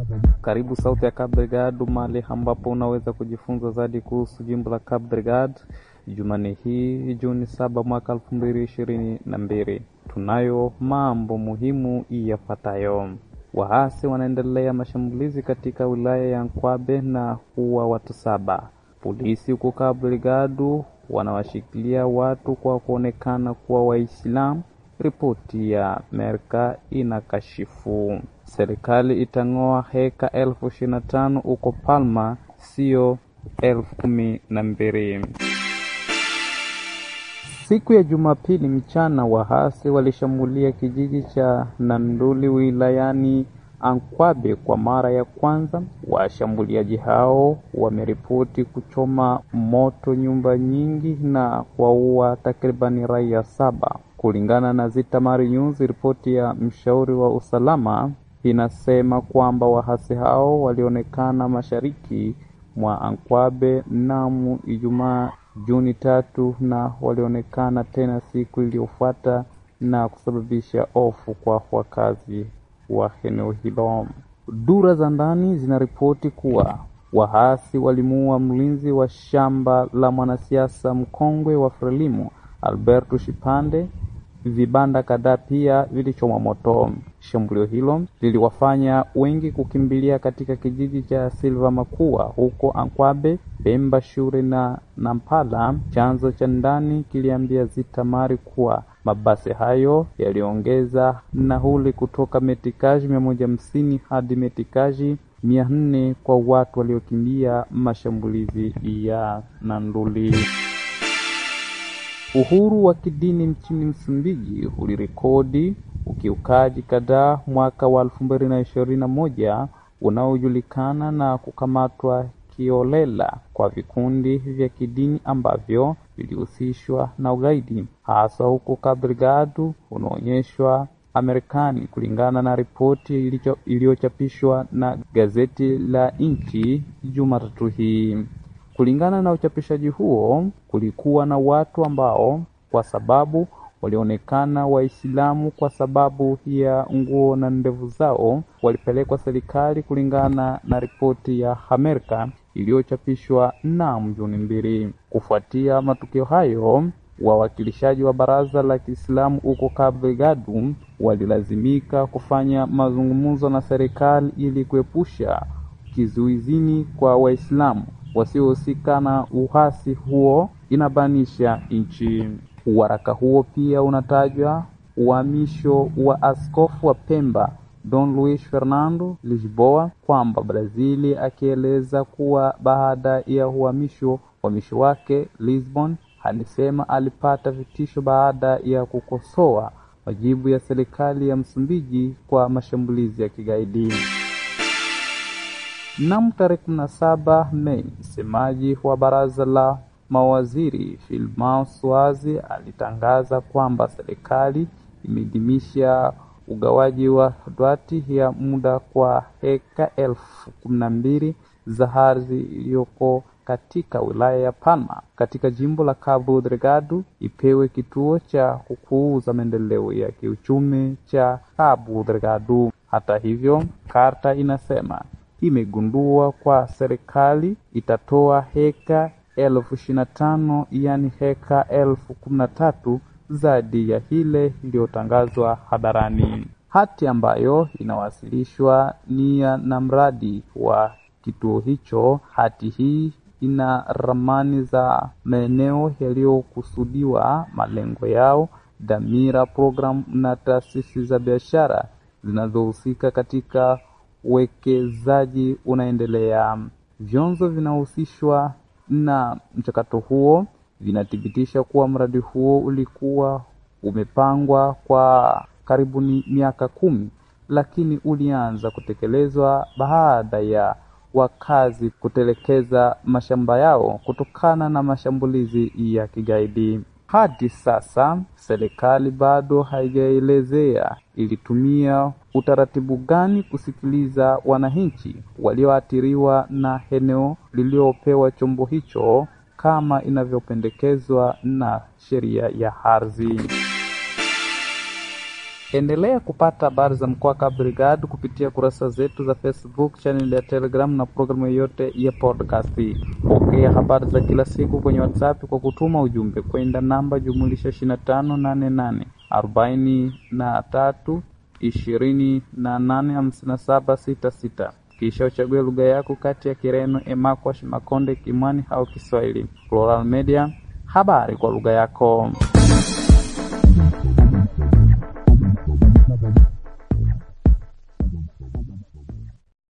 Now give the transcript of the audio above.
Karibu Sauti ya Cabo Delgado, mahali ambapo unaweza kujifunza zaidi kuhusu jimbo la Cabo Delgado. Jumanne hii Juni saba mwaka elfu mbili ishirini na mbili tunayo mambo muhimu yafuatayo. Waasi wanaendelea mashambulizi katika wilaya ya Nkwabe na kuua watu saba. Polisi huko Cabo Delgado wanawashikilia watu kwa kuonekana kuwa Waislamu. Ripoti ya Amerika inakashifu. Serikali itang'oa heka elfu ishirini na tano huko Palma, sio elfu kumi na mbili. Siku ya Jumapili mchana, waasi walishambulia kijiji cha Nanduli wilayani Ankwabe kwa mara ya kwanza. Washambuliaji hao wameripoti kuchoma moto nyumba nyingi na kuwaua takribani raia saba. Kulingana na Zitamari News, ripoti ya mshauri wa usalama inasema kwamba waasi hao walionekana mashariki mwa Ankwabe mnamo Ijumaa Juni tatu na walionekana tena siku iliyofuata na kusababisha hofu kwa wakazi wa eneo hilo. Dura za ndani zinaripoti kuwa waasi walimuua mlinzi wa shamba la mwanasiasa mkongwe wa Frelimu Alberto Shipande. Vibanda kadhaa pia vilichomwa moto. Shambulio hilo liliwafanya wengi kukimbilia katika kijiji cha Silva Makua huko Ankwabe, Pemba, Shure na Nampala. Chanzo cha ndani kiliambia Zitamari kuwa mabasi hayo yaliongeza nauli kutoka metikaji mia moja hamsini hadi metikaji mia nne kwa watu waliokimbia mashambulizi ya Nanduli. Uhuru wa kidini nchini Msumbiji ulirekodi ukiukaji kadhaa mwaka wa elfu mbili na ishirini na moja unaojulikana na kukamatwa kiolela kwa vikundi vya kidini ambavyo vilihusishwa na ugaidi hasa huko Cabo Delgado unaonyeshwa Amerikani, kulingana na ripoti iliyochapishwa na gazeti la nchi Jumatatu hii. Kulingana na uchapishaji huo, kulikuwa na watu ambao kwa sababu walionekana Waislamu kwa sababu ya nguo na ndevu zao walipelekwa serikali, kulingana na ripoti ya Amerika iliyochapishwa na Juni mbili. Kufuatia matukio hayo, wawakilishaji wa baraza la Kiislamu huko Cabo Delgado walilazimika kufanya mazungumzo na serikali ili kuepusha kizuizini kwa Waislamu wasiohusika na uhasi huo, inabanisha nchi. Waraka huo pia unatajwa uhamisho wa askofu wa Pemba Don Luis Fernando Lisboa kwamba Brazili, akieleza kuwa baada ya uhamisho uhamisho wake Lisbon, alisema alipata vitisho baada ya kukosoa majibu ya serikali ya Msumbiji kwa mashambulizi ya kigaidi. Mnamo tarehe kumi na saba Mei, msemaji wa baraza la mawaziri Filmao Swazi alitangaza kwamba serikali imeidhinisha ugawaji wa dwati ya muda kwa heka elfu kumi na mbili za ardhi iliyoko katika wilaya ya Palma katika jimbo la Cabo Delgado ipewe kituo cha kukuza maendeleo ya kiuchumi cha Cabo Delgado. Hata hivyo, karta inasema imegundua kwa serikali itatoa heka elfu ishirini na tano yaani heka elfu kumi na tatu zaidi ya ile iliyotangazwa hadharani. Hati ambayo inawasilishwa nia na mradi wa kituo hicho. Hati hii ina ramani za maeneo yaliyokusudiwa, malengo yao, dhamira, programu na taasisi za biashara zinazohusika katika uwekezaji unaendelea. Vyanzo vinahusishwa na mchakato huo vinathibitisha kuwa mradi huo ulikuwa umepangwa kwa karibuni miaka kumi, lakini ulianza kutekelezwa baada ya wakazi kutelekeza mashamba yao kutokana na mashambulizi ya kigaidi. Hadi sasa serikali bado haijaelezea ilitumia utaratibu gani kusikiliza wananchi walioathiriwa na eneo lililopewa chombo hicho kama inavyopendekezwa na sheria ya ardhi. Endelea kupata habari za mkoa Cabo Delgado kupitia kurasa zetu za Facebook, channel ya Telegram na programu yoyote ya podcast. Pokea habari za kila siku kwenye WhatsApp kwa kutuma ujumbe kwenda namba jumulisha 2588 arobaini na tatu ishirini na nane hamsini na saba sita sita kisha uchague lugha yako kati ya Kireno, Emakwash, Makonde, Kimwani au Kiswahili. Plural Media, habari kwa lugha yako.